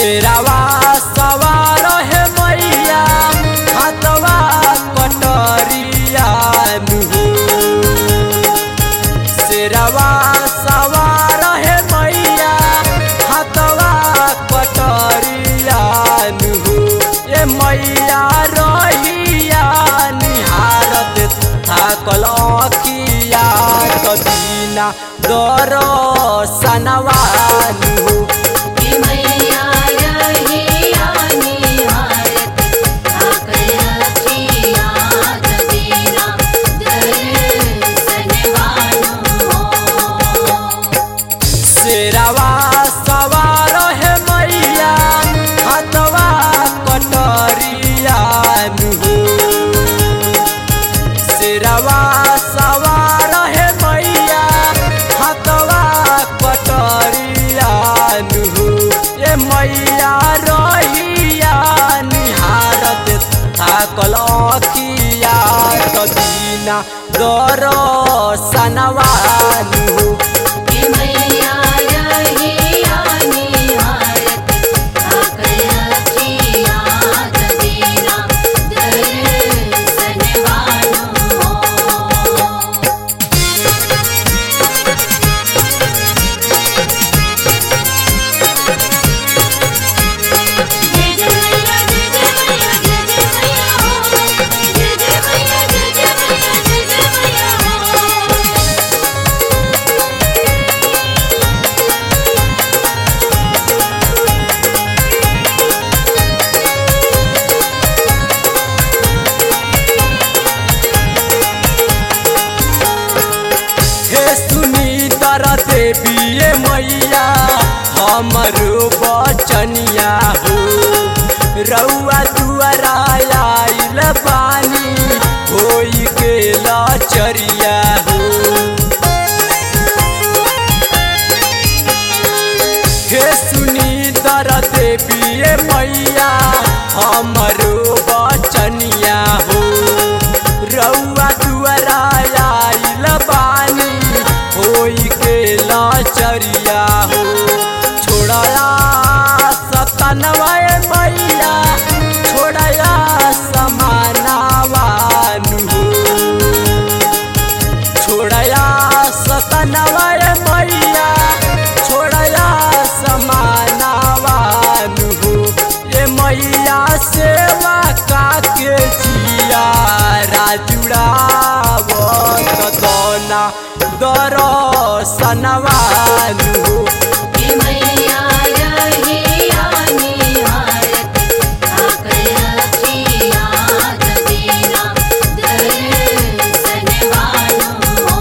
शेरावा सवार है मैया हाथवा कटरिया नुहो शेरावा सवार है मैया हाथवा कटरिया नुहो ए मैया रहिया निहारत थाकल अखिया कदीना दर सनवा नुहो हे मैया रहिया निहारत थाकल अखिया कदीना दर्शन वानो शेरावा सवार है मैया हाथवा कटरिया नुहो शेरावा सवार है मैया हाथवा कटरिया नुहो ए मैया रहिया निहारत थाकल अखिया कदीना दर सनवा नुहो हे मैया रहिया निहारत थाकल अखिया कदीना दर्शन वानो जय जय मैया जय जय मैया जय जय मैया हो जय जय मैया जय जय मैया जय जय मैया हो हे सुनी दर देवी मैया हमरो बचनिया हो रउआ दुआरा आइल बानी होई के लचरिया हो हे सुनी दर देवी मैया हमरो बचनिया हो रउआ दुआरा आइल बानी होई के लाचरिया हो छोड़या सतनवा मैया छोड़या समानावानु हो छोड़या सतनवा मैया छोड़या समानावानु हो ये मैया सेवा काके जिया राजुड़ावत दोना दर सनवानु हो हे मैया रहिया निहारत थाकल अखिया कदीना दर्शन वानो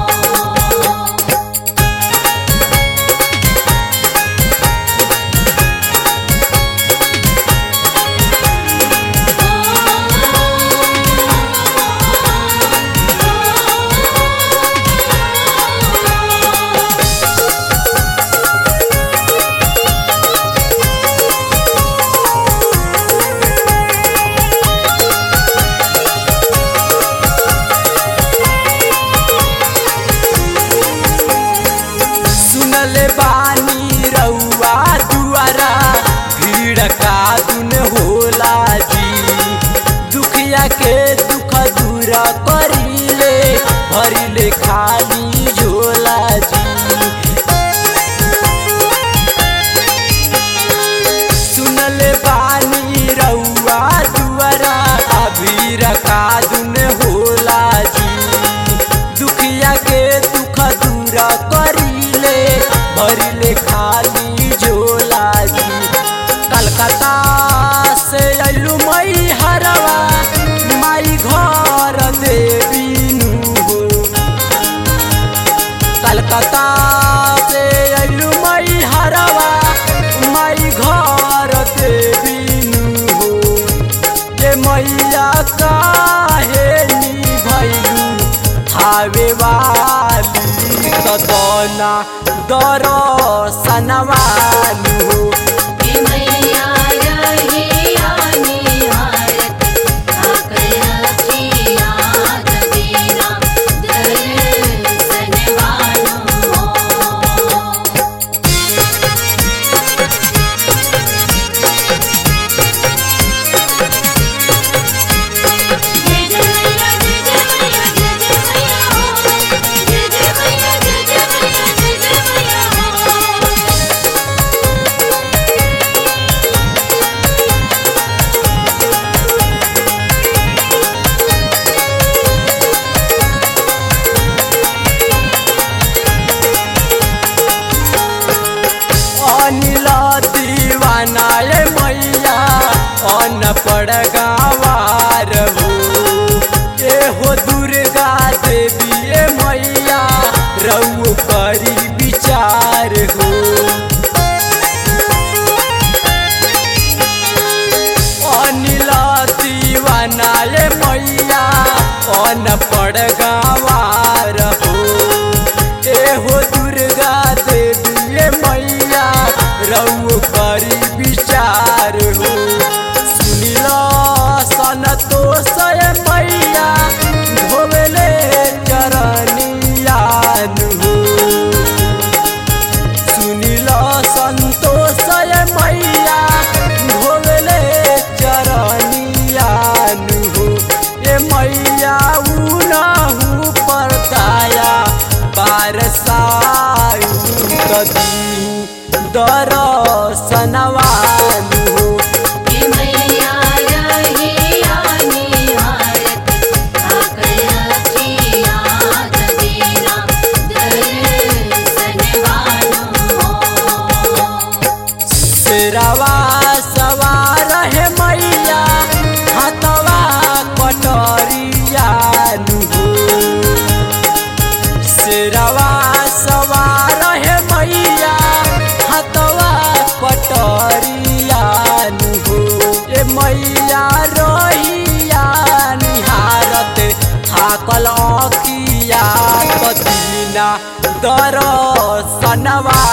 सुनले बानी रउआ दुआरा भीड़ का दुन होला जी दुखिया के दुख दूर करिले भरिले खाली झोला जी सुनले बानी रउआ दुआरा भीड़ का दुन होला जी दुखिया के दुख दूर करिले भरिले खाली झोला जी कलकत्ता से अइलू मई हरवा माई घर देवीनु हो कलकत्ता से अइलू मई हरवा माई घर देवीनु हो ये मैया काहे नी भैलू हावे वाली कदना दर सनवालू हो हे मैया रहिया निहारत थाकल अखिया कदीना दर्शन वानो रऊ करी विचार हो सुनिल संतोष मैया धोवेले चरनियान हो सुनिल संतोष मैया धोवेले चरनियान हो ए मैया उनहु पर दया बारसायु कदी दरसनवान हो हे मैया रहिया निहारत आकर अखिया दीना दर्शन वालो शेरवा सवार है मैया हाथवा कटरिया हो शेरवा सवार है मैया हाथवा कटरिया हो ए मैया रहिया निहारत थाकल अखिया कदीना दरसनवा